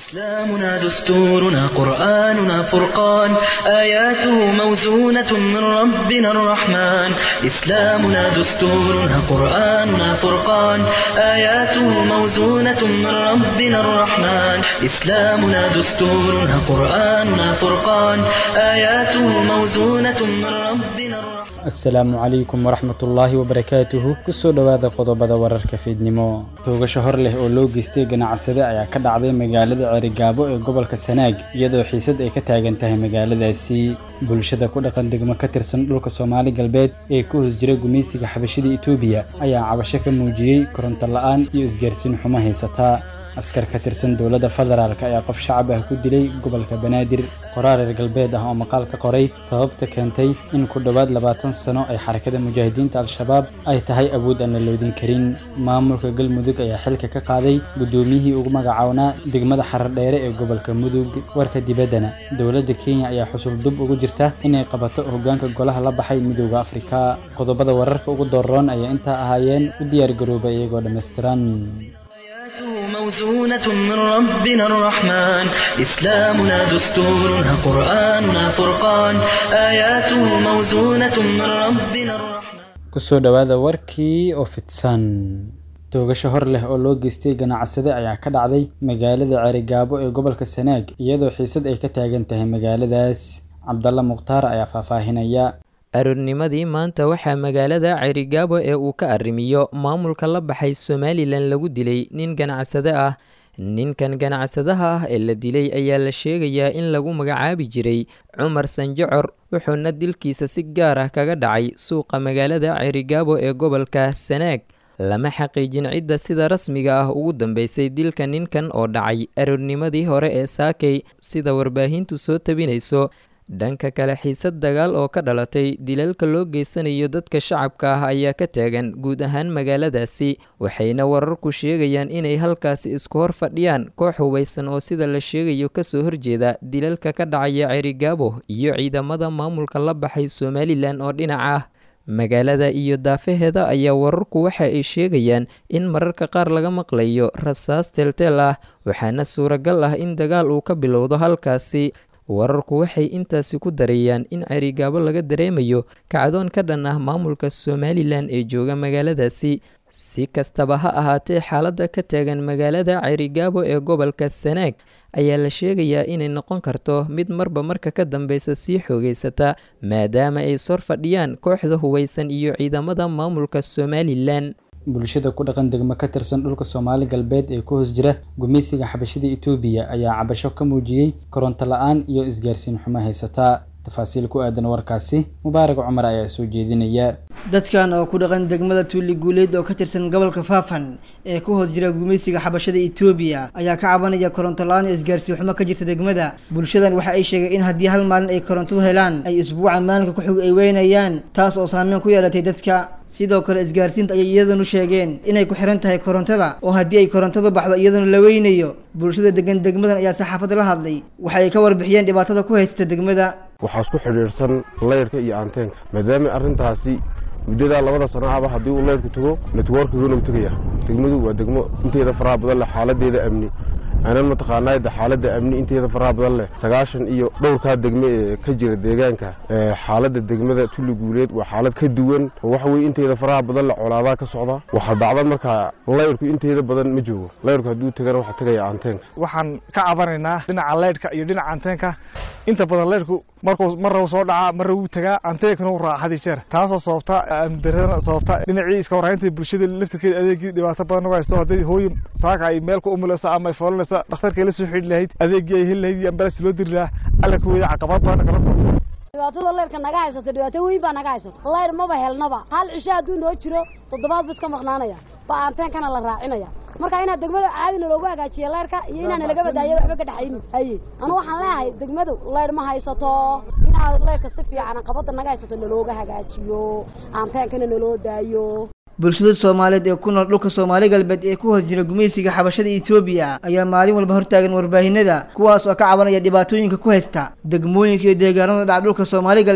إسلامنا دستورنا قرآننا فرقان آياته موزونة من ربنا الرحمن إسلامنا دستورنا قرآننا فرقان آياته موزونة من ربنا الرحمن إسلامنا دستورنا قرآننا فرقان آياته موزونة من ربنا الرحمن asalaamu calaykum waraxmatullaahi wabarakaatuhu kusoo dhowaada qodobada wararka fiidnimo toogasho hor leh oo loo geystay ganacsade ayaa ka dhacday magaalada cerigaabo ee gobolka sanaag iyadoo xiisad ay ka taagan tahay magaaladaasi bulshada ku dhaqan degmo ka tirsan dhulka soomaali galbeed ee ku hoos jira gumaysiga xabashida etoobiya ayaa cabasho ka muujiyey koronto la'aan iyo isgaarsiin xumo haysataa askar ka tirsan dowladda federaalk ayaa qof shacab ah ku dilay gobolka banaadir qoraar reer galbeed ah oo maqaal ka qoray sababta keentay in ku dhowaad labaatan sano ay xarakada mujaahidiinta al-shabaab ay tahay awood aan la loodin karin maamulka galmudug ayaa xilka ka qaaday guddoomiyihii ugu magacawnaa degmada xaradheere ee gobolka mudug warka dibaddana dowladda kenya ayaa xusul dub ugu jirta inay qabato hoggaanka golaha la baxay midooda afrika qodobada wararka ugu dooroon ayaa intaa ahaayeen u diyaargarooba iyagoo dhammaystiran موزونة من ربنا الرحمن إسلامنا دستورنا قرآننا فرقان آياته موزونة من ربنا الرحمن kusoo dhowaada warkii oo fidsan toogasho hor leh oo loo geystay ganacsade ayaa ka dhacday magaalada cerigaabo ee gobolka sanaag iyadoo xiisad ay ka taagan tahay magaaladaas cabdalla mukhtaar ayaa faahfaahinaya aroornimadii maanta waxaa magaalada cerigaabo ee uu ka arrimiyo maamulka la baxay somalilan lagu dilay nin ganacsade ah ninkan ganacsadaha ah ee la dilay ayaa la sheegayaa in lagu magacaabi jiray cumar sanjacor wuxuuna dilkiisa si gaar ah kaga dhacay suuqa magaalada cerigaabo ee gobolka sanaag lama xaqiijin cidda sida rasmiga ah ugu dambeysay dilka ninkan oo dhacay aroornimadii hore ee saakay sida warbaahintu soo tabinayso dhanka kale xiisad dagaal oo ka dhalatay dilalka loo geysanayo dadka shacabka ah ayaa ka taagan guud ahaan magaaladaasi waxayna wararku sheegayaan inay halkaasi isku hor fadhiyaan koox hubaysan oo sida la sheegayo kasoo horjeeda dilalka ka dhacaya cerigaabo iyo ciidamada maamulka la baxay somalilan oo dhinac ah magaalada iyo daafaheeda ayaa wararku waxa ay sheegayaan in mararka qaar laga maqlayo rasaas teelteel ah waxaana suuragal ah in dagaal uu ka bilowdo halkaasi wararku waxay intaasi ku dareeyaan in cerigaabo laga dareemayo kacdoon ka dhan ah maamulka somalilan ee jooga magaaladaasi si kastaba ha ahaatee xaaladda ka taagan magaalada cerigaabo ee gobolka sanaag ayaa la sheegayaa inay noqon karto mid marba marka ka dambeysa sii xoogeysata maadaama ay sor fadhiyaan kooxda hubaysan iyo ciidamada maamulka somalilan bulshada ku dhaqan degmo ka tirsan dhulka soomaali galbeed ee ku hoos jira gumaysiga xabashida etoobiya ayaa cabasho ka muujiyey koronto la-aan iyo isgaarsiin xumo haysataa tafaasiil ku aadan warkaasi mubaarak cumar ayaa soo jeedinaya dadkan oo ku dhaqan degmada tuuli guuleed oo ka tirsan gobolka faafan ee ku hoos jira gumaysiga xabashada etoobiya ayaa ka cabanaya koronto la-aan iyo isgaarsiin xumo ka jirta degmada bulshadan waxa ay sheegay in haddii hal maalin ay korontadu helaan ay isbuuca maalinka ku xig ay weynayaan taas oo saameyn ku yeelatay dadka sidoo kale isgaarsiinta ayay iyadanu sheegeen inay ku xiran tahay korontada oo haddii ay korontadu baxdo iyaduna la weynayo bulshada degan degmadan ayaa saxaafadda la hadlay waxa ay ka warbixiyeen dhibaatada ku haysta degmada waxaa isku xidhiidhsan layrka iyo anteenka maadaama arrintaasi muddadaa labada sano ahba haddii uu layrku tago networkiguna u tegaya degmadu waa degmo inteeda faraha badan leh xaaladeeda amni aanan mataqaanaa de xaaladda amni inteeda faraha badan leh sagaashan iyo dhowrkaa degme ee ka jira deegaanka xaaladda degmada tulli guuleed waa xaalad ka duwan oo waxa weye inteeda faraha badan leh colaadaa ka socda waxaa dhacda markaa layrku inteeda badan ma joogo layrku hadduu tegana waxaa tegaya anteenka waxaan ka cabanaynaa dhinaca laydhka iyo dhinaca anteenka inta badan laydhku markuu marra soo dhacaa marra wuu tagaa anteenkana u raaca hadi jeer taasoo sababta amdarada sababta dhinacii iska warhaynta bulshada laftirkeeda adeegii dhibaato badan uga haysto haddii hooyin saaka ay meel ku umulaysa ama ay foolanaysa dhakhtarkay la soo xidhi lahayd adeegii ay heli lahayd iyo ambalans loo diri lahaa alla ka weeya caqabad badan kala kulma dhibaatada leyrka naga haysato dhibaato weyn baa naga haysato leyr maba helnaba hal cisho hadduu noo jiro toddobaad bu iska maqnaanaya ba anteenkana la raacinaya marka inaad degmada caadi naloogu hagaajiyo leyrka iyo inaan nalaga badaayo waxba ka dhexaynin haye anu waxaan leeyahay degmadu leyr ma haysato inaad leyrka si fiican qabada naga haysato nalooga hagaajiyo anteenkana naloo daayo bulshada soomaaliyeed ee ku nool dhulka soomaali galbeed ee ku hoos jira gumaysiga xabashada etoobiya ayaa maalin walba hortaagan warbaahinada kuwaas oo ka cabanaya dhibaatooyinka ku haysta degmooyinka iyo deegaanada dhac dhulka soomaali galbeed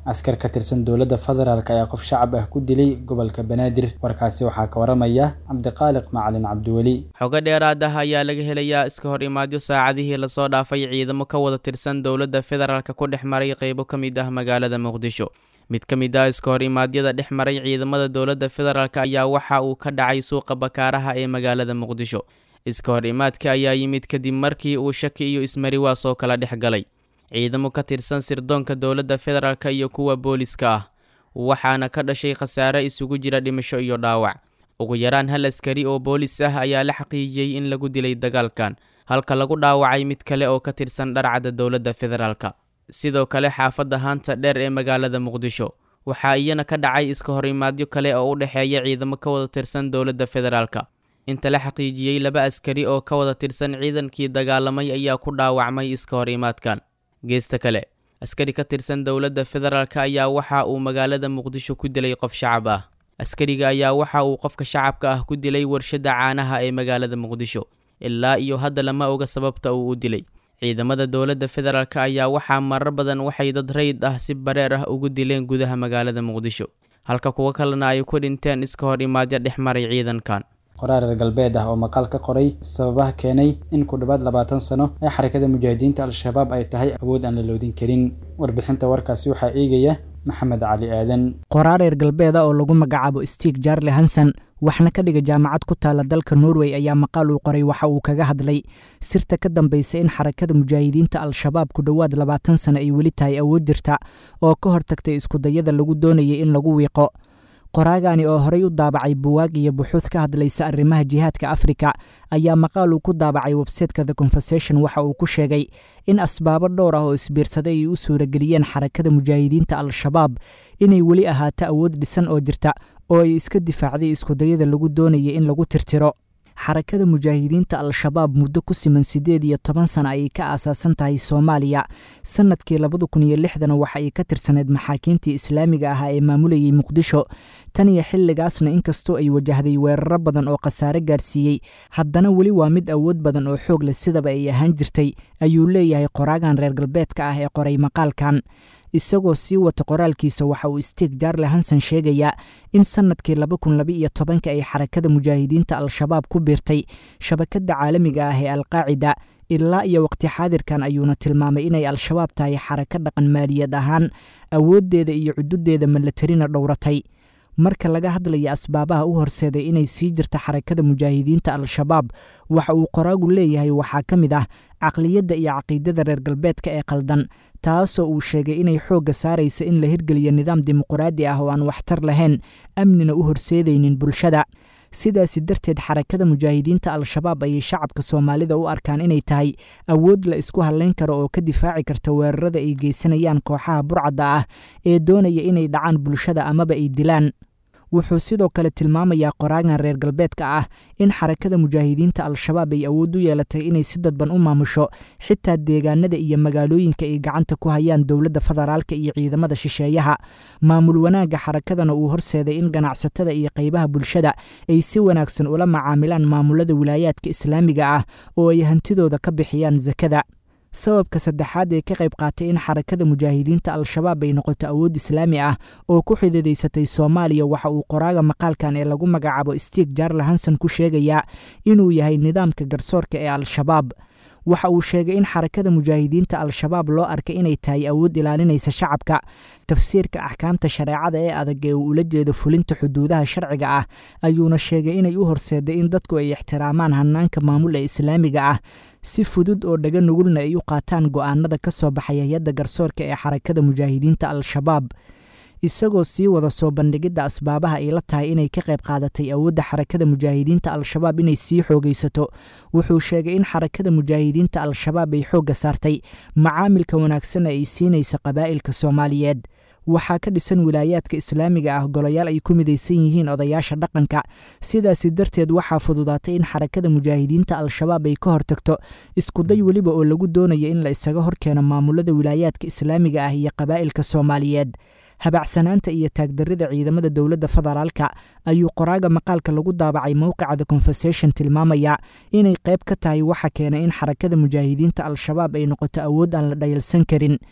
askar ka tirsan dowladda federaalk ayaa qof shacab ah ku dilay gobolka banaadir warkaasi waxaa ka waramaya cabdiqaaliq macalin cabdiweli xogo dheeraad ah ayaa laga helayaa iska hor imaadyo saacadihii lasoo dhaafay ciidamo ka wada tirsan dowladda federaalk ku dhex maray qeybo ka mid ah magaalada muqdisho mid ka mid ah iska hor imaadyada dhex maray ciidamada dowladda federaalk ayaa waxa uu ka dhacay suuqa bakaaraha ee magaalada muqdisho iska hor imaadka ayaa yimid kadib markii uu shaki iyo ismariwaas oo kala dhex galay ciidamo ka tirsan sirdoonka dowladda federaalk iyo kuwa booliska ah waxaana ka dhashay khasaare isugu jira dhimasho iyo dhaawac ugu yaraan hal askari oo boolis ah ayaa la xaqiijiyey in lagu dilay dagaalkan halka lagu dhaawacay mid kale oo ka tirsan dharcadda dowladda federaalk sidoo kale xaafadda haanta dheer ee magaalada muqdisho waxaa iyana ka dhacay iska hor imaadyo kale oo u dhexeeya ciidamo ka wada tirsan dowladda federaalk inta la xaqiijiyey laba askari oo ka wada tirsan ciidankii dagaalamay ayaa ku dhaawacmay iska hor imaadkan geesta kale askari ka tirsan dowladda federaalk ayaa waxa uu magaalada muqdisho ku dilay qof shacab ah askariga ayaa waxa uu qofka shacabka ah ku dilay warshadda caanaha ee magaalada muqdisho ilaa iyo hadda lama oga sababta uu u dilay ciidamada dowladda federaalk ayaa waxaa marar badan waxay dad rayid ah si bareer ah ugu dileen gudaha magaalada muqdisho halka kuwo kalena ay ku dhinteen iska hor imaadyo dhex maray ciidankan qoraar reer galbeed ah oo maqaal ka qoray sababaha keenay in ku dhowaad labaatan sano ee xarakada mujaahidiinta al-shabaab ay tahay awood aan la loodin karin warbixinta warkaasi waxaa eegaya maxamed cali aadan qoraar reer galbeeda oo lagu magacaabo stig jarle hanson waxna ka dhiga jaamacad ku taala dalka norway ayaa maqaal uu qoray waxa uu kaga hadlay sirta ka dambaysa in xarakada mujaahidiinta al-shabaab ku dhowaad labaatan sano ay weli tahay awood jirta oo ka hortagtay iskudayada lagu doonayay in lagu wiiqo qoraagani oo horey u daabacay buwaag iyo buxuud ka hadlaysa arrimaha jihaadka afrika ayaa maqaal uu ku daabacay websayteka the conversation waxa uu ku sheegay in asbaabo dhowr ah oo isbiirsaday ay u suurageliyeen xarakada mujaahidiinta al-shabaab inay weli ahaato awood dhisan oo jirta oo ay iska difaacday iskudayada lagu doonayay in lagu tirtiro xarakada mujaahidiinta al-shabaab muddo ku siman siddeed iyo toban sana ayay ka aasaasan tahay soomaaliya sannadkii labada kun iyo lixdana waxa ay ka tirsaneyd maxaakiimtii islaamiga ahaa ee maamulayay muqdisho tan iyo xilligaasna inkastoo ay wajahday weeraro badan oo khasaare gaarsiiyey haddana weli waa mid awood badan oo xoog leh sidaba ay ahaan jirtay ayuu leeyahay qoraagan reer galbeedka ah ee qoray maqaalkan isagoo sii wata qoraalkiisa waxa uu stig jarle hanson sheegayaa in sannadkii laba kun laba iyo tobanka ay xarakada mujaahidiinta al-shabaab ku biirtay shabakadda caalamiga ah ee alqaacida ilaa iyo waqti xaadirkan ayuuna tilmaamay inay al-shabaab tahay xarako dhaqan maaliyad ahaan awooddeeda iyo cududeeda malatarina dhowratay marka laga hadlaya asbaabaha u horseeday inay sii jirta xarakada mujaahidiinta al-shabaab waxa uu qoraagu leeyahay waxaa ka mid ah caqliyadda iyo caqiidada reer galbeedka ee qaldan taasoo uu sheegay inay xoogga saaraysa in la hirgeliyo nidaam dimuquraadi ah oo aan waxtar lahayn amnina u horseedaynin bulshada sidaasi darteed xarakada mujaahidiinta al-shabaab ayay shacabka soomaalida u arkaan inay tahay awood la isku hadlayn karo oo ka difaaci karta weerarada ay geysanayaan kooxaha burcadda ah ee doonaya inay dhacaan bulshada amaba ay dilaan wuxuu sidoo kale tilmaamayaa qoraagan reer galbeedka ah in xarakada mujaahidiinta al-shabaab ay awood u yeelatay inay si dadban u maamusho xitaa deegaanada iyo magaalooyinka ay gacanta ku hayaan dowladda federaalka iyo ciidamada shisheeyaha maamul wanaagga xarakadana uu horseeday in ganacsatada iyo qaybaha bulshada ay si wanaagsan ula macaamilaan maamulada wilaayaadka islaamiga ah oo ay hantidooda ka bixiyaan sakada sababka saddexaad ee ka qayb qaatay in xarakada mujaahidiinta al-shabaab ay noqoto awood islaami ah oo ku xididaysatay soomaaliya waxa uu qoraaga maqaalkan ee lagu magacaabo stig jarle hanson ku sheegayaa inuu yahay nidaamka garsoorka ee al-shabaab waxa uu sheegay in xarakada mujaahidiinta al-shabaab loo arkay inay tahay awood ilaalinaysa shacabka tafsiirka axkaamta shareecada ee adag ee uu ula jeedo fulinta xuduudaha sharciga ah ayuuna sheegay inay u horseeday in dadku ay ixtiraamaan hanaanka maamul ee islaamiga ah si fudud oo dhaga nugulna ay u qaataan go'aanada ka soo baxay hay-adda garsoorka ee xarakada mujaahidiinta al-shabaab isagoo sii wada soo bandhigidda asbaabaha ay la tahay inay ka qayb qaadatay awoodda xarakada mujaahidiinta al-shabaab inay sii xoogaysato wuxuu sheegay in xarakada mujaahidiinta al-shabaab ay xoogga saartay macaamilka wanaagsan ay siinaysa qabaa'ilka soomaaliyeed waxaa ka dhisan wilaayaadka islaamiga ah golayaal ay ku midaysan yihiin odayaasha dhaqanka sidaasi darteed waxaa fududaatay in xarakada mujaahidiinta al-shabaab ay ka hortagto iskuday weliba oo lagu doonayo in la isaga horkeeno maamulada wilaayaadka islaamiga ah iyo qabaa'ilka soomaaliyeed habacsanaanta iyo taagdarrida ciidamada dowladda federaalka ayuu qoraaga maqaalka lagu daabacay mowqica the conversation tilmaamaya inay qayb ka tahay waxa keenay in xarakada mujaahidiinta al-shabaab ay noqoto awood aan la dhayalsan karin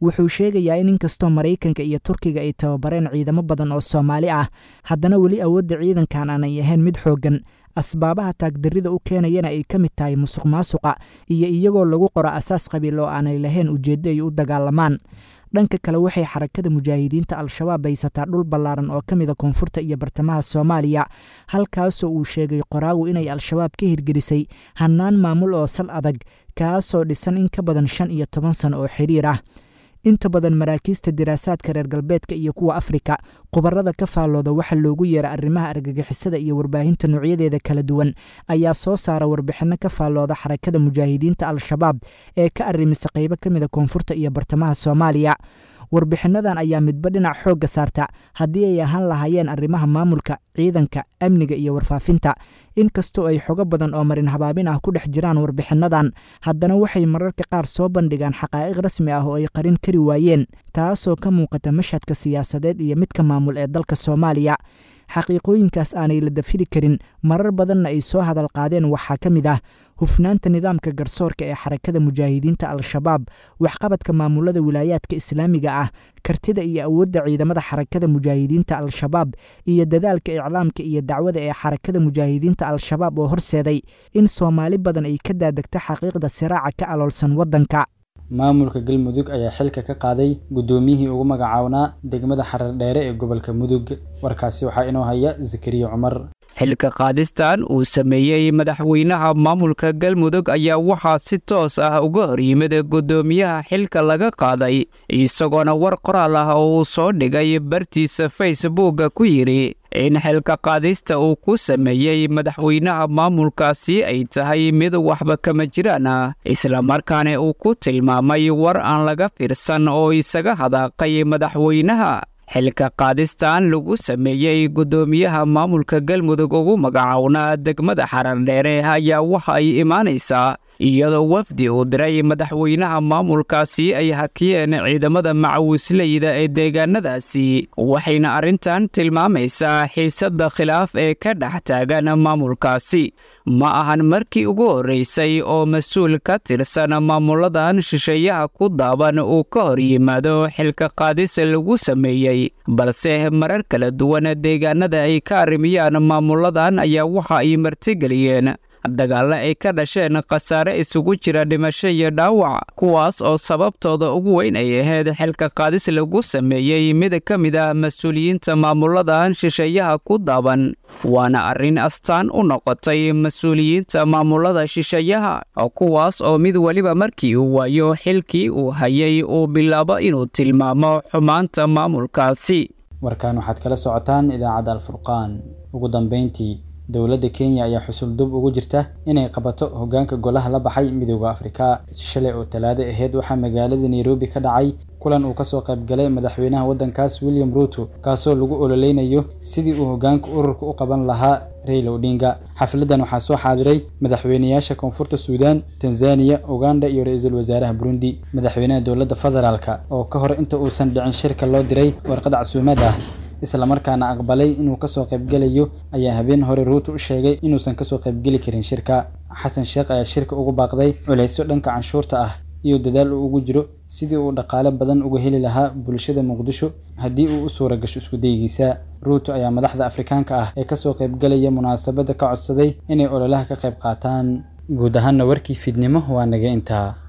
wuxuu sheegayaa in inkastoo maraykanka iyo turkiga ay tababareen ciidamo badan oo soomaali ah haddana weli awoodda ciidankan aanay ahayn mid xooggan asbaabaha taagdarrida u keenayana ay ka mid tahay musuq maasuqa iyo iyagoo lagu qoro asaas qabiil oo aanay lahayn ujeeddo ay u dagaalamaan dhanka kale waxay xarakada mujaahidiinta al-shabaab haysataa dhul ballaaran oo ka mida koonfurta iyo bartamaha soomaaliya halkaasoo uu sheegay qoraagu inay al-shabaab ka hirgelisay hannaan maamul oo sal adag kaasoo dhisan in ka badan shan iyo toban sano oo xiriir ah inta badan maraakiista diraasaadka reer galbeedka iyo kuwa afrika khubarada ka faallooda waxa loogu yeera arrimaha argagixisada iyo warbaahinta noocyadeeda kala duwan ayaa soo saara warbixinno ka faallooda xarakada mujaahidiinta al-shabaab ee ka arrimisa qaybo ka mida koonfurta iyo bartamaha soomaaliya warbixinnadan ayaa midba dhinac xoogga saarta haddii ay ahaan lahaayeen arrimaha maamulka ciidanka amniga iyo warfaafinta inkastoo ay xogo badan oo marin habaabin ah ku dhex jiraan warbixinnadan haddana waxay mararka qaar soo bandhigaan xaqaa'iq rasmi ah oo ay qarin kari waayeen taasoo ka muuqata mashhadka siyaasadeed iyo midka maamul ee dalka soomaaliya xaqiiqooyinkaas aanay la dafiri karin marar badanna ay soo hadal qaadeen waxaa ka mid ah hufnaanta nidaamka garsoorka ee xarakada mujaahidiinta al-shabaab waxqabadka maamulada wilaayaadka islaamiga ah kartida iyo awoodda ciidamada xarakada mujaahidiinta al-shabaab iyo dadaalka iclaamka iyo dacwada ee xarakada mujaahidiinta al-shabaab oo horseeday in soomaali badan ay ka daadegto xaqiiqda siraaca ka aloolsan waddanka maamulka galmudug ayaa xilka ka qaaday guddoomiyihii ugu magacawnaa degmada xarar dheere ee gobolka mudug warkaasi waxaa inoo haya zakariya cumar xilka qaadistan uu sameeyey madaxweynaha maamulka galmudug ayaa waxaa si toos ah uga hor yimid guddoomiyaha xilka laga qaaday isagoona war qoraal ah oo uu soo dhigay bartiisa facebooka ku yidhi in xilka qaadista uu ku sameeyey madaxweynaha maamulkaasi ay tahay mid waxba kama jiraan ah islamarkaana uu ku tilmaamay war aan laga fiirsan oo isaga hadaaqay madaxweynaha xilka qaadistan lagu sameeyey guddoomiyaha maamulka galmudug ugu magacownaa degmada xarardheere ayaa waxa ay imaanaysaa iyadoo wafdi uu diray madaxweynaha maamulkaasi ay hakiyeen ciidamada macawisleyda ee deegaanadaasi waxayna arrintan tilmaamaysaa xiisadda khilaaf ee ka dhex taagan maamulkaasi ma ahan markii ugu horreysay oo mas-uul ka tirsan maamuladan shisheeyaha ku daaban uu ka hor yimaado xilka qaadis lagu sameeyey balse marar kala duwan deegaanada ay ka arrimiyaan maamuladan ayaa waxa ay martigeliyeen dagaalla ay ka dhasheen khasaare isugu jira dhimasho iyo dhaawac kuwaas oo sababtooda ugu weyn ay ahayd xilka qaadis lagu sameeyey mid ka mid ah mas-uuliyiinta maamuladan shisheeyaha ku daaban waana arrin astaan u noqotay mas-uuliyiinta maamulada shisheeyaha kuwaas oo mid weliba markii uu waayo xilkii uu hayay uu bilaabo inuu tilmaamo xumaanta maamulkaasi warkan waxaad kala socotaan idaacadda alfurqaan ugu dambeyntii dowladda kenya ayaa xusul dub ugu jirta inay qabato hoggaanka golaha la baxay midooda afrika shalay oo talaado ahayd waxaa magaalada nairobi ka dhacay kulan uu kasoo qaybgalay madaxweynaha waddankaas william ruuto kaasoo lagu ololeynayo sidii uu hoggaanka ururka u qaban lahaa raila odinga xafladan waxaa soo xaadiray madaxweynayaasha koonfurta suudaan tanzaniya uganda iyo ra-iisul wasaaraha burundi madaxweynaha dowladda federaalka oo ka hor inta uusan dhicin shirka loo diray warqad casuumad ah islamarkaana aqbalay inuu kasoo qaybgelayo ayaa habeen hore ruuto u sheegay inuusan kasoo qaybgeli karin shirka xasan sheekh ayaa shirka ugu baaqday culeysyo dhanka canshuurta ah iyo dadaal uu ugu jiro sidii uu dhaqaale badan uga heli lahaa bulshada muqdisho haddii uu u suura gasho iskudaygiisa ruuto ayaa madaxda afrikaanka ah ee kasoo qaybgalaya munaasabadda ka codsaday inay ololaha ka qayb qaataan guud ahaanna warkii fidnimo waa naga intaa